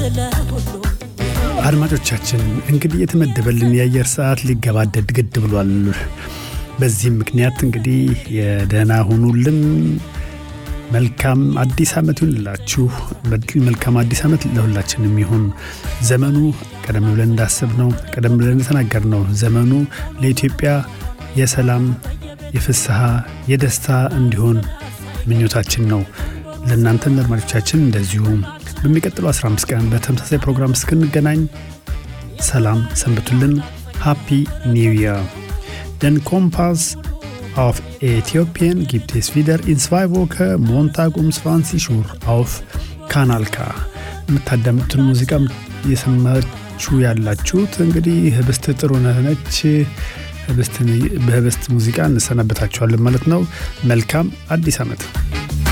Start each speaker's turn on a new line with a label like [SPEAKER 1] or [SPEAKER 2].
[SPEAKER 1] ለሁሉም
[SPEAKER 2] አድማጮቻችን እንግዲህ የተመደበልን የአየር ሰዓት ሊገባደድ ግድ ብሏል። በዚህም ምክንያት እንግዲህ የደህና ሁኑልን። መልካም አዲስ ዓመት ይሁንላችሁ። መልካም አዲስ ዓመት ለሁላችንም ይሁን። ዘመኑ ቀደም ብለን እንዳሰብነው ቀደም ብለን እንደተናገርነው ዘመኑ ለኢትዮጵያ የሰላም፣ የፍስሐ፣ የደስታ እንዲሆን ምኞታችን ነው። ለእናንተም ለአድማጮቻችን እንደዚሁ በሚቀጥለው 15 ቀን በተመሳሳይ ፕሮግራም እስክንገናኝ ሰላም ሰንብቱልን። ሃፒ ኒው ይር Den Kompass auf Äthiopien gibt es wieder in zwei Wochen Montag um 20 Uhr auf Kanal K. የምታዳምጡትን ሙዚቃ የሰማችሁ ያላችሁት እንግዲህ ህብስት ጥሩነህ ነች። በህብስት ሙዚቃ እንሰናበታችኋለን ማለት ነው። መልካም አዲስ ዓመት።